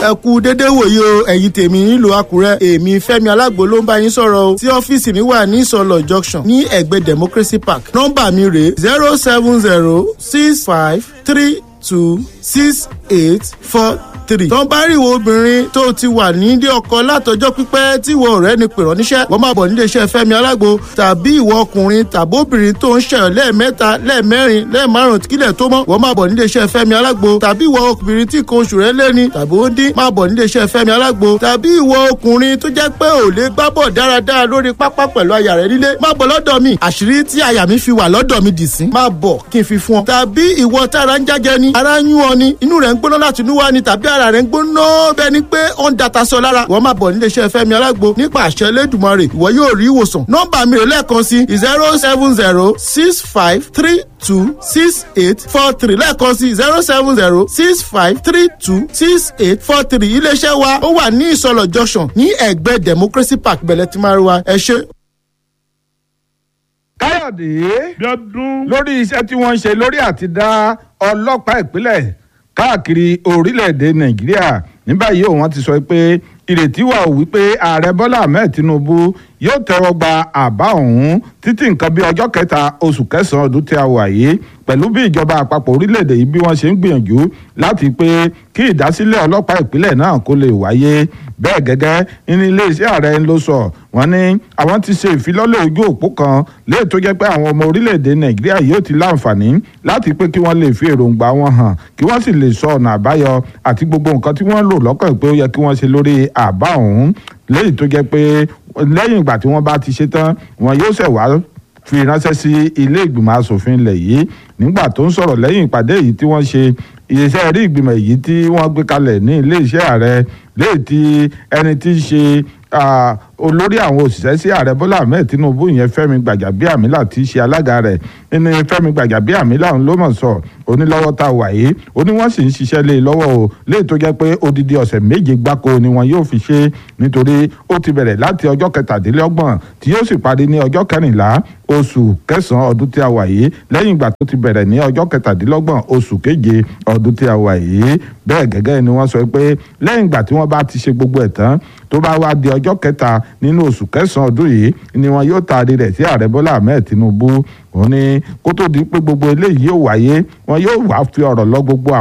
ẹ kú dédé wòye o ẹ̀yin tèmi nílùú àkúrẹ́ èmi fẹ́mi alágbo ló ń bá yín sọ̀rọ̀ o tí ọ́fíìsì mi wà ní ìsọlọ̀ junction ní ẹ̀gbẹ́ democracy park nọ́mbà mi rèé zero seven zero six five three two six eight four three. tó ń bá rí ìwọ obìnrin tó ti wà nílé ọkọ látọjọ́ pípẹ́ tí ìwọ ọ̀rẹ́ ni pèrọ níṣẹ́ wọ́n máa bọ̀ nílé iṣẹ́ fẹ́mi alágbo tàbí ìwọ ọkùnrin tàbí obìnrin tó ń ṣẹyọ lẹ́ẹ̀mẹ́ta lẹ́ẹ̀mẹ́rin lẹ́ẹ̀márùn kílẹ̀ tó mọ́ wọ́n máa bọ̀ nílé iṣẹ́ fẹ́mi alágbo tàbí ìwọ obìnrin tí nǹkan oṣù rẹ̀ lẹ́ni tàbí ó ń dín máa bọ̀ nílé iṣẹ́ fẹ́mi alágbo tàbí ìwọ ọkùnrin tó jẹ́ pé ò lè gbá bọ̀ dáradára lórí pápá pẹ̀lú aya rẹ̀ nílé máa bọ̀ lọ́dọ̀ mi àṣírí tí aya mi fi wà lọ́dọ̀ mi dì sí máa bọ̀ kí n fi fún ọ tàbí ìwọ tára ń jájẹ ni ara ń yún ọ ni inú rẹ̀ ń gbóná láti inú wá ni tàbí ara rẹ̀ ń gbóná bẹ́ẹ̀ ni pé ó ń data sọ lára wọ́n máa bọ̀ nílé iṣẹ́ fẹ́mi alágbo nípa àṣẹ elédùnmarè ìwọ yóò rí ìwòsàn nọ́mbà mi rè lẹ́ẹ̀kan sí zero seven zero six five three two six eight four three lẹ́ẹ̀kan sí zero seven zero six five three two six eight four three iléeṣẹ́ wa ó wà ní ìsọlọ̀ junction ní ẹ̀gbẹ́ democracy park bẹ̀lẹ̀ tí máa rí wa ẹ ṣe. káyọ̀dé Bíọ́dún. lórí iṣẹ́ tí wọ́n ń ṣe lórí àti dá ọlọ́pàá ìpínlẹ̀ káàkiri orílẹ̀-èdè nàìjíríà ní báyìí ó wọ́n ti sọ pé ìrètí wà ó wípé ààrẹ bọ́lá ahmed tinubu yóò tẹ́wọ́ gba àbá ọ̀hún títí nǹkan bí ọjọ́ kẹta oṣù kẹsàn-án ọdún tí a wà yìí pẹ̀lú bí ìjọba àpapọ̀ orílẹ̀-èdè yìí bí wọ́n ṣe ń gbìyànjú láti pé kí ìdásílẹ̀ ọlọ́pàá ìpínlẹ̀ náà kó lè wáyé bẹ́ẹ̀ gẹ́gẹ́ ní iléeṣẹ́ ààrẹ ló sọ wọ́n ní àwọn ti ṣe ìfilọ́lẹ̀ ojú òpó kan léè tó jẹ́ pé àwọn ọmọ orílẹ̀-èdè nàìjíríà yóò ti láǹfààní láti pé kí wọ́n lè fi èròǹgbà wọn hàn kí wọ́n sì lè sọ ọ̀nà àbáyọ àti gbogbo nǹkan tí wọ́n lò lọ́kàn pé ó yẹ kí wọ́n ṣe lórí àbá ọ̀hún léyìí tó jẹ́ pé lẹ́yìn ìgbà tí wọ́n bá ti ṣe tán wọn yóò ṣẹ̀ wá fi ránṣẹ́ sí ilé ìgbìmọ̀ asòfin ilẹ̀ yìí nígbà tó ń sọ̀rọ̀ lẹ́yìn ìpàdé yìí tí wọ́n ṣe iṣẹ́ rí ìgbìmọ̀ èyí tí wọ́n gbé kalẹ̀ ní ilé iṣẹ́ ààrẹ léyìí tí ẹni tí ń ṣe olórí àwọn òṣìṣẹ́ sí ààrẹ bọ́lá ahmed tinubu yẹn fẹ́mi gbàjàbíàmílà tí í ṣe alága rẹ̀ nínú fẹ́mi gbàjàbíàmílà ń ló mọ̀ sọ onílọ́wọ́ tá a wà yìí ó ní wọ́n sì ń ṣiṣẹ́ lé e lọ́wọ́ o léè tó jẹ́ pé odidi ọ̀sẹ̀ méje gbáko ni wọn yóò fi ṣe nítorí ó ti bẹ̀rẹ̀ láti ọjọ́ kẹtàdínlọ́gbọ̀n tí yóò sì parí ní ọjọ́ kẹrìnlá oṣù kẹsàn-án ọdún tí a wà yìí lẹ́yìn ìgbà tó ti bẹ̀rẹ̀ ní ọjọ́ kẹtàdínlọ́gbọ̀n oṣù keje ọdún tí a wà yìí bẹ́ẹ̀ gẹ́gẹ́ ni wọ́n sọ pé lẹ́yìn ìgbà tí wọ́n bá ti ṣe gbogbo ẹ̀ tán tó bá wá di ọjọ́ kẹta nínú oṣù kẹsàn-án ọdún yìí ni wọn yóò taari rẹ̀ sí ààrẹ bọ́lá ahmed tinubu òun ni kó tó di pé gbogbo eléyìí yóò wáyé wọn yóò wá fi ọ̀rọ̀ lọ gbogbo